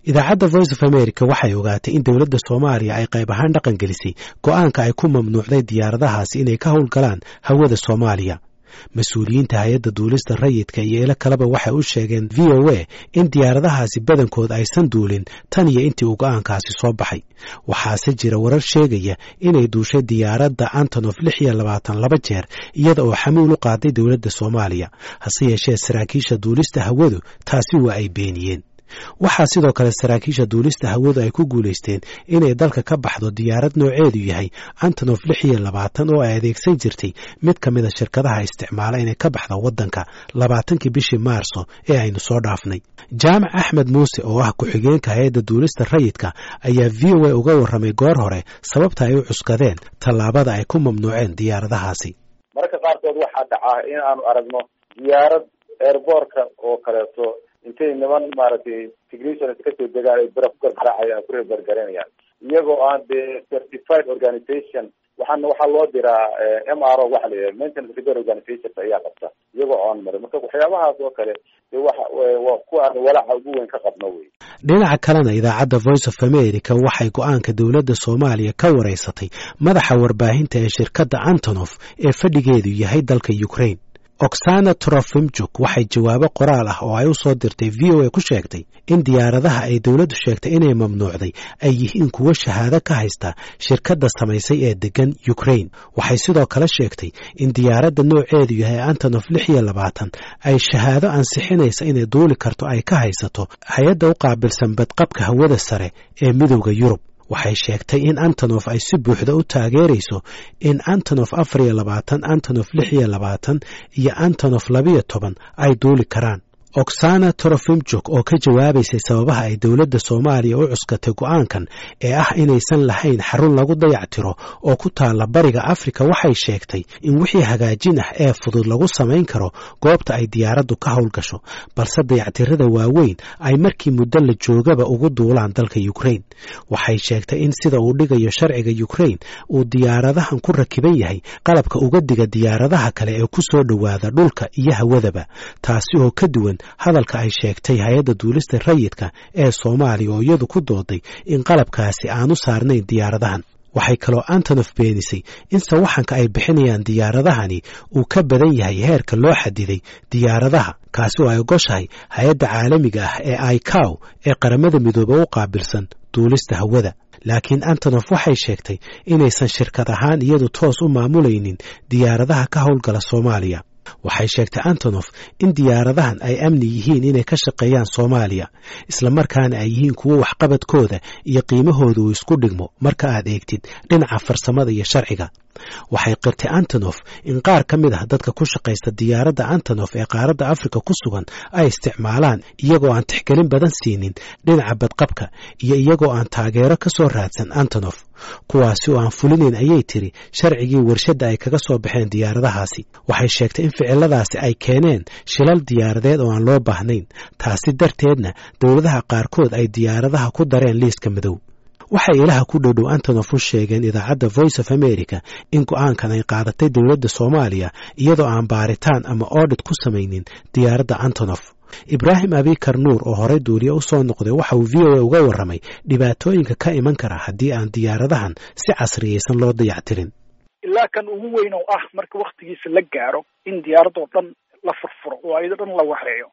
idaacadda voice of america waxay ogaatay in dowladda soomaaliya ay qayb ahaan dhaqan gelisay go'aanka ay ku mamnuucday diyaaradahaasi inay ka howlgalaan hawada soomaaliya mas-uuliyiinta hay-adda duulista rayidka iyo ilo kaleba waxay u sheegeen v o a in diyaaradahaasi badankood aysan duulin tan iyo intii uu go'aankaasi soo baxay waxaase jira warar sheegaya inay duushay diyaaradda antonof lix iyo labaatan laba jeer iyada oo xamuul u qaaday dowladda soomaaliya hase yeeshee saraakiisha duulista hawadu taasi waa ay beeniyeen waxaa sidoo kale saraakiisha duulista hawadu ay ku guulaysteen inay dalka ka baxdo diyaarad nooceedu yahay antonof lix iyo labaatan oo ay adeegsan jirtay mid ka mid a shirkadaha isticmaala inay ka baxda waddanka labaatankii bishii maarso ee aynu soo dhaafnay jaamac axmed muuse oo ah ku-xigeenka hay-adda duulista rayidka ayaa v o a uga warramay goor hore sababta ay u cuskadeen tallaabada ay ku mamnuuceen diyaaradahaasi mararka qaarkood waxaa dhacaa in aanu aragno diyaarad eerboorka oo kaleeto intay niman maaragtay technicians kasoo degaan ay bira ku gargaraacayaan ku reebergaranayaan iyagoo aan dee certified organization waxaana waxaa loo diraa m r o waxa la yidhaha maintenance repair organizations ayaa qabta iyagoo oon marin marka waxyaabahaas oo kale dee waxa waa kuwa aan walaaca ugu weyn ka qabno wey dhinaca kalena idaacadda voice of america waxay go-aanka dowladda soomaaliya ka wareysatay madaxa warbaahinta ee shirkadda antonof ee fadhigeedu yahay dalka ukraine oksana trofimjuk waxay jawaabo qoraal ah oo ay u soo dirtay v o a ku sheegtay in diyaaradaha ay dowladdu sheegtay inay mamnuucday ay yihiin kuwo shahaado ka haysta shirkadda samaysay ee deggan ukraine waxay sidoo kale sheegtay in diyaaradda nooceedu yahay antonof lix iyo labaatan ay shahaado ansixinaysa inay duuli karto ay ka haysato hay-adda u qaabilsan badqabka hawada sare ee midowda yurub waxay sheegtay in antonof ay si buuxda u taageerayso in antonof afar iyo labaatan antonof lix iyo labaatan iyo antonof labiyo toban ay duuli karaan oksana torofimjuk oo ka jawaabaysay sababaha ay dowladda soomaaliya u cuskatay go'aankan ee ah inaysan lahayn xarun lagu dayactiro oo ku taalla bariga afrika waxay sheegtay in wixii hagaajin ah ee fudud lagu samayn karo goobta ay diyaaraddu ka howlgasho balse dayactirada waaweyn ay markii muddo la joogaba ugu duulaan dalka ukraine waxay sheegtay in sida uu dhigayo sharciga ukraine uu diyaaradahan ku rakiban yahay qalabka uga diga diyaaradaha kale ee ku soo dhowaada dhulka iyo hawadaba taasi oo ka duwan hadalka ay sheegtay hay-adda duulista rayidka ee soomaaliya oo iyadu ku dooday in qalabkaasi aanu saarnayn diyaaradahan waxay kaloo antonof beenisay in sawaxanka ay bixinayaan diyaaradahani uu ka badan yahay heerka loo xadiday diyaaradaha kaasi oo ay ogoshahay hay-adda caalamiga ah ee icow ee qaramada midoobe u qaabilsan duulista hawada laakiin antonof waxay sheegtay inaysan shirkad ahaan iyadu toos u maamulaynin diyaaradaha ka howlgala soomaaliya waxay sheegtay antonof in diyaaradahan ay amni yihiin inay ka shaqeeyaan soomaaliya islamarkaana ay yihiin kuwo waxqabadkooda iyo qiimahooda uu isku dhigmo marka aad eegtid dhinaca farsamada iyo sharciga waxay qirtay antonof in qaar ka mid ah dadka ku shaqaysta diyaaradda antonof ee qaaradda afrika ku sugan ay isticmaalaan iyagoo aan tixgelin badan siinin dhinaca badqabka iyo iyagoo aan taageero ka soo raadsan antonof kuwaasi oo aan fulinayn ayay tiri sharcigii warshadda ay kaga soo baxeen diyaaradahaasi waxay sheegtay in ficiladaasi ay keeneen shilal diyaaradeed oo aan loo baahnayn taasi darteedna dowladaha qaarkood ay diyaaradaha ku dareen liiska madow waxay ilaha ku dhowdhow antonof u sheegeen idaacadda voice of america in go'aankan ay qaadatay dowladda soomaaliya iyadoo aan baaritaan ama oodhit ku samaynin diyaaradda antonof ibraahim abikar nuur oo horey duuliye u soo noqday waxa uu v o a uga warramay dhibaatooyinka ka iman kara haddii aan diyaaradahan si casriyaysan loo dayactirin ilaa kan ugu weyn oo ah marka waktigiisa la gaaro in diyaaradoo dhan la furfuro oo ayado dhan la waxeeyo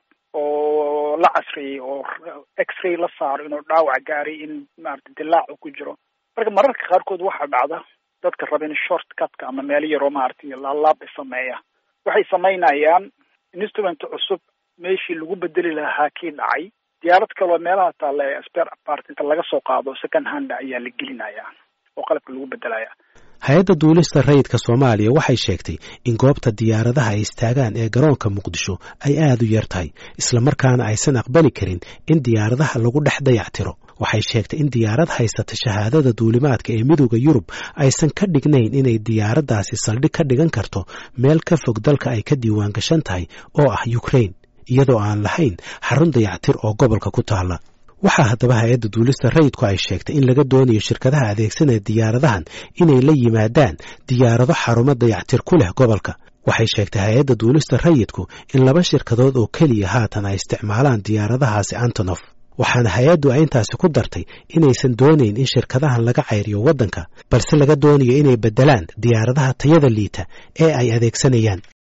oo la casriyey oo x-ray la saaro inuu dhaawac gaaray in maarata dilaacu ku jiro marka mararka qaarkood waxaa dhacda dadka raba in short cutka ama meelo yaroo maaragtay laalaab sameeya waxay samaynayaan instrument cusub meeshii lagu bedeli lahaa kii dhacay diyaarad kaloo meelaha taalla ee spare part inta laga soo qaado second hand ayaa la gelinaya oo qalabka lagu bedelaya hay-adda duulista rayidka soomaaliya waxay sheegtay in goobta diyaaradaha ay istaagaan ee garoonka muqdisho ay aada u yar tahay islamarkaana aysan aqbali karin in diyaaradaha lagu dhex dayactiro waxay sheegtay in diyaarad haysata shahaadada duulimaadka ee midowda yurub aysan ka dhignayn inay diyaaraddaasi saldhig ka dhigan karto meel ka fog dalka ay ka diiwaan gashan tahay oo ah ukraine iyadoo aan lahayn xarun dayactir oo gobolka ku taalla waxaa haddaba hay-adda duulista rayidku ay sheegtay in laga doonayo shirkadaha adeegsanaya diyaaradahan inay la yimaadaan diyaarado xarumo dayactir ku leh gobolka waxay sheegtay hay-adda duulista rayidku in laba shirkadood oo keliya haatan ay isticmaalaan diyaaradahaasi antonof waxaana hay-addu ay intaasi ku dartay inaysan doonayn in shirkadahan laga cayriyo waddanka balse laga doonayo inay beddelaan diyaaradaha tayada liita ee ay adeegsanayaan